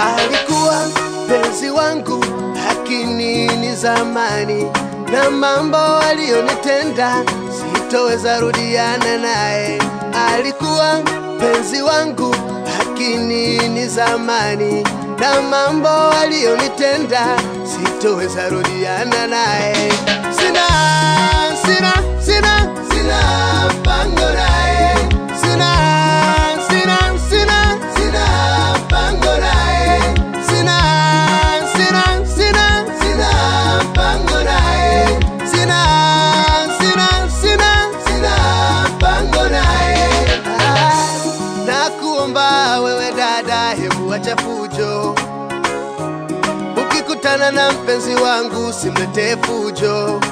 alikuwa penzi wangu, lakini ni zamani, na mambo aliyonitenda sitoweza rudiana naye. Alikuwa penzi wangu, lakini ni zamani, na mambo aliyonitenda sitoweza rudiana naye. Sina, sina, sina, sina pango naye. Sina, sina, sina, sina pango naye. Sina, sina, sina, sina pango naye. Sina, sina, sina, sina pango naye. Ah, Nakuomba wewe dada, hebu acha fujo. Ukikutana na mpenzi wangu simletee fujo.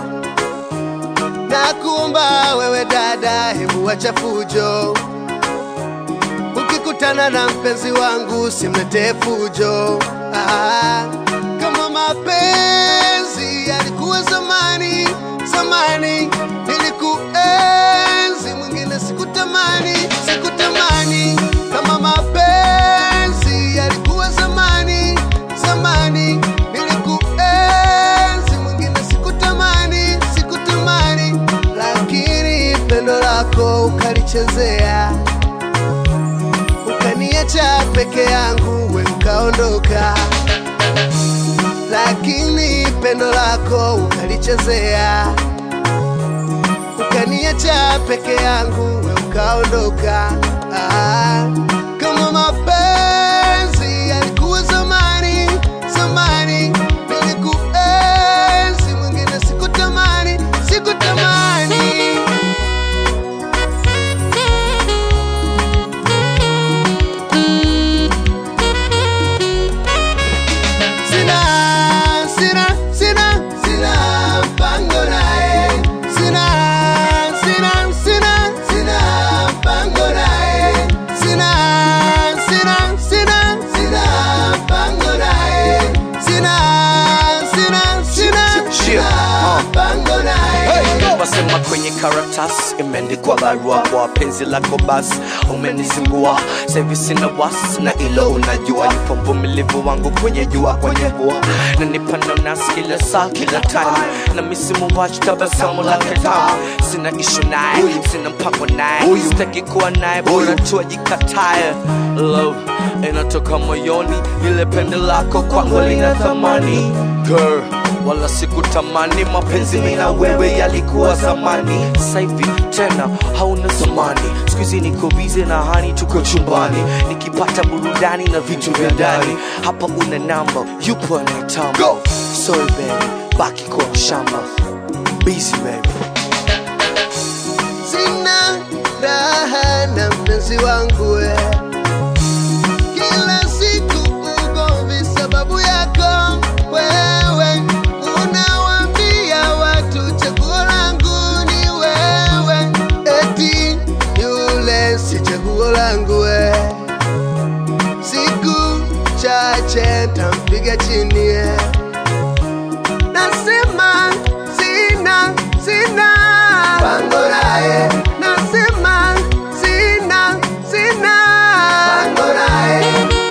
Nakuomba wewe dada, hebu acha fujo. Ukikutana na mpenzi wangu simletee fujo. Ah, kama mapenzi yalikuwa zamani, zamani nilikuenzi, mwingine sikutamani, sikutamani. Kama mapenzi yalikuwa zamani, zamani nilikuenzi, mwingine sikutamani, sikutamani, lakini pendo lako ukalichezea ukaniacha peke yangu, we ukaondoka, lakini pendo lako ukalichezea, ukaniacha peke yangu, we ukaondoka. Ah, kama mapenzi yalikuwa zamani, zamani nilikuenzi, mwingine sikutamani, sikutamani. Sina, sina, sina, sina mpango naye. Sina, sina, sina, sina mpango naye. Sina, sina, sina, sina mpango naye. Sina, sina, sina, sina mpango naye. wasema kwenye karatasi imeandikwa barua kwa penzi lako basi umenizingua sahivi sina wasi na ilo unajua yupo mvumilivu wangu kwenye jua kwenye vua na nipanda nasi kila saa kila time na misimu wachi tabasamu lake tamu sina ishu naye sina mpango naye sitaki kuwa naye bora tu ajikataye love inatoka moyoni ile pende lako kwangu lina thamani girl wala sikutamani mapenzi mina wewe yalikuwa zamani saivi tena hauna zamani skuizi niko bize na hani tuko chumbani nikipata burudani na vitu vya ndani hapa una namba yupo anaitamba sorry baby baki kwa shamba busy baby Sina raha na mpenzi wangu we. Kila siku ugomvi sababu yako wewe, unawaambia watu chaguo langu ni wewe, eti yule si chaguo langu we. Siku chache tampiga chini ye. Nasema sina sina pango naye, nasema sina sina pango naye,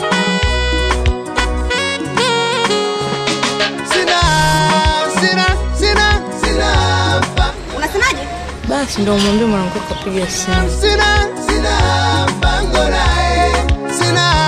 sina sina sina sina pango Unasemaje? Basi ndo umwambie mwanamke kapiga simu. sina sina pango naye, sina